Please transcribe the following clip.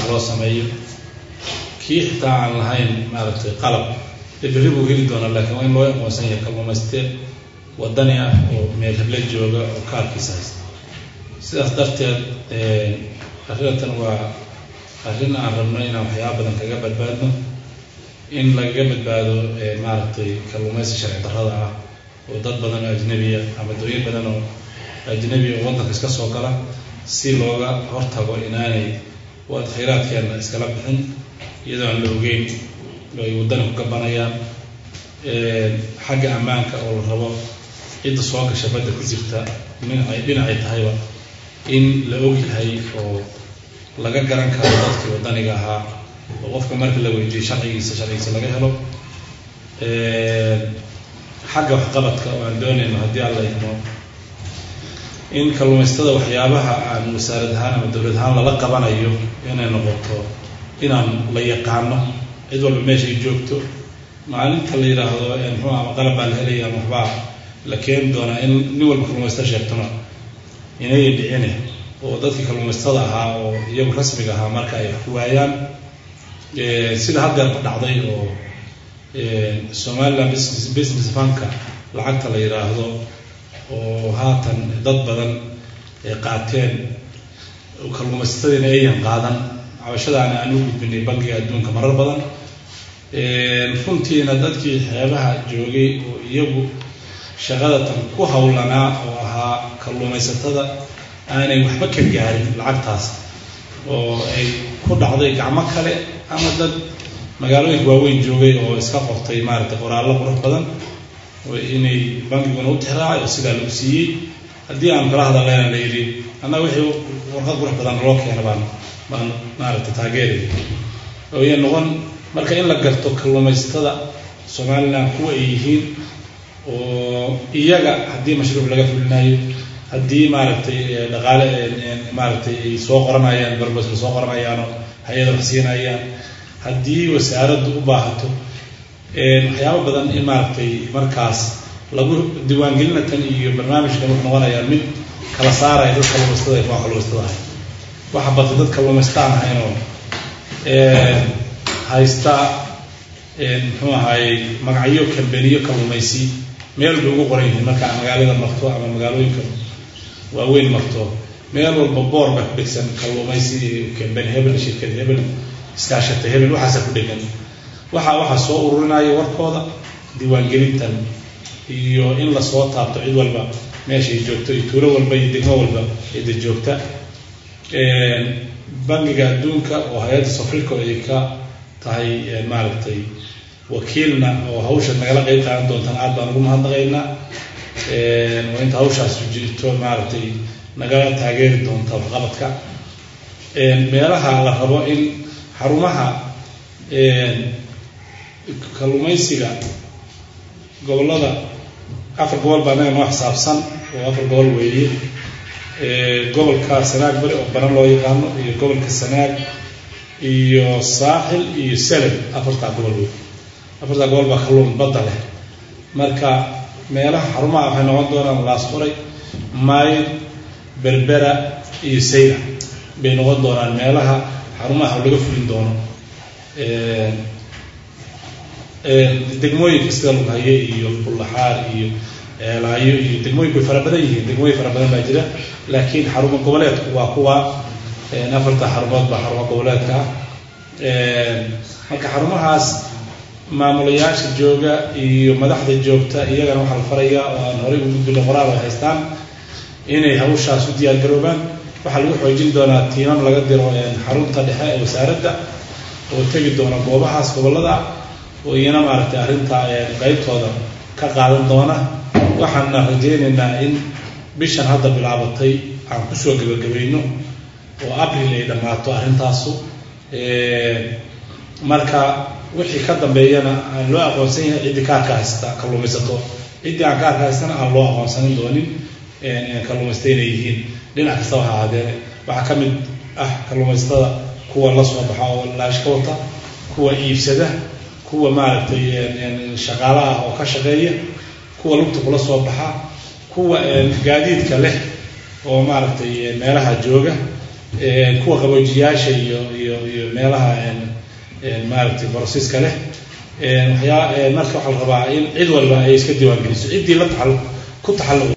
loo sameeyo kii xitaa aan lahayn maaragtay qalab dee berri buu heli doonaa laakiin waa in loo aqoonsan yahay kalluumayste wadani ah oo meel heble jooga oo kaarkiisa haysta sidaas darteed arrintan waa arrin aan rabno inaan waxyaaba badan kaga badbaadno in lagaga badbaado maaragtay kalluumaysi sharci darrada ah oo dad badan oo ajnabiya ama dooyin badan oo ajnabi oo waddanka iska soo gala si looga hortago inaanay waad khayraadkeena iskala bixin iyadoo aan la ogeyn ay waddana ku gabanayaan xagga ammaanka oo la rabo cidda soo gasha badda ku jirta dhinacay dhinacay tahayba in la og yahay oo laga garan karo dadkii waddaniga ahaa oo qofka marka la weydiiyo sharcigiisa sharcigiisa laga helo xagga waxqabadka oo aan doonayno haddii alla idmo in kalluumaystada waxyaabaha aan wasaarad ahaan ama dowlad ahaan lala qabanayo inay noqoto inaan la yaqaano cid walba meeshay joogto maalinta la yidhaahdo muxuu ama qalab baa la helaya ama waxbaa la keeni doonaa in nin walba kalluumaysta sheegtona inay dhicine oo dadkii kalluumaystada ahaa oo iyagu rasmiga ahaa marka ay ku waayaan sida haddeerba dhacday oo somaliland business business banka lacagta la yidhaahdo oo haatan dad badan ay qaateen kalluumaysatadiina ayan qaadan cabashadaana aan u gudbinay bankiga adduunka marar badan runtiina dadkii xeebaha joogay oo iyagu shaqadatan ku howlanaa oo ahaa kalluumaysatada aanay waxba ka gaarin lacagtaas oo ay ku dhacday gacmo kale ama dad magaalooyinka waaweyn joogay oo iska qortay maaragtay qoraallo qurux badan inay bankiguna u tixraacay oo sidaa lagu siiyey haddii aan kala hadallayna la yidhi annaga wixii warqad qurux badan loo keena baan baan maaragtay taageeray ooya noqon marka in la garto kalluumaysatada somaliland kuwa ay yihiin oo iyaga haddii mashruuc laga fulinayo haddii maaragtay dhaqaale maaragtay ay soo qoranayaan barbas la soo qoranayaanoo hay-ada wax siinayaan haddii wasaaraddu u baahato waxyaabo badan in maaragtay markaas lagu diiwaangelina tan iyo barnaamijkan wuxuu noqonayaa mid kala saaraya dad kalluumaystada kuwaan kalluumaystada ahay waxa batay dad kalluumaystaan ahaynoo haysta muxuu ahaayey magacyo kambeniyo kalluumaysi meel bay ugu qoran yihiin markaa magaalada marto ama magaalooyinka waaweyn marto meel walba boor baa ku dhegsan kalluumaysi kambeni hebel shirkad hebel iskaashata hebel waxaasa ku dhegan waxa waxaa soo ururinaya warkooda diiwaangelintan iyo in lasoo taabto cid walba meeshay joogto iyo tuulo walba iyo degmo walba cidda joogta bangiga adduunka oo hay-adda sofriko ay ka tahay maaragtay wakiilna oo hawsha nagala qeyb qaadan doontaan aad baan ugu mahadnaqaynaa waa inta hawshaas jirto maaragtay nagala taageeri doonta waxqabadka meelaha la rabo in xarumaha kalluumaysiga gobollada afar gobol baa naga noo xisaabsan oo afar gobol weeye gobolka sanaag bari oo baran loo yaqaano iyo gobolka sanaag iyo saaxil iyo salem afartaa gobol wey afartaa gobol baa kalluun badda leh marka meelaha xarumaha waxay noqon doonaan laasquray maayid berbera iyo sayra bay noqon doonaan meelaha xarumaha laga fulin doono degmooyinka sida lughaye iyo bullaxaar iyo eelaayo iyo degmooyinku way fara badan yihiin degmooyin fara badan baa jira laakiin xarumo goboleedku waa kuwa afarta xarumood baa xarumo goboleedka ah marka xarumahaas maamulayaasha jooga iyo madaxda joogta iyagana waxaa la farayaa oo aan horey ugu gudbina qoraal ay haystaan inay hawshaas u diyaargaroobaan waxaa lagu xoojin doonaa tiimam laga diro xarunta dhexe ee wasaaradda oo tegi doona goobahaas gobollada oo iyana maaragtay arrinta qeybtooda ka qaadan doona waxaana rajaynaynaa in bishan hadda bilaabatay aan kusoo gebagabayno oo abril ay dhammaato arrintaasu marka wixii ka dambeeyana aan loo aqoonsan yahay ciddii kaarka haysta kalluumaysato ciddii aan kaarka haystana aan loo aqoonsanin doonin kalluumaysta inay yihiin dhinac kastaba ha ahaadee waxaa ka mid ah kalluumaysatada kuwa la soo baxa oo laashka wata kuwa iibsada kuwa maaragtay shaqaala ah oo ka shaqeeya kuwa lugta kula soo baxa kuwa gaadiidka leh oo maaragtay meelaha jooga kuwa qaboojiyaasha iyo iyo iyo meelaha maaragtay borosiska leh waxyaa marka waxaa la rabaa in cid walba ay iska diiwaangeliso ciddii la taal ku taxalluq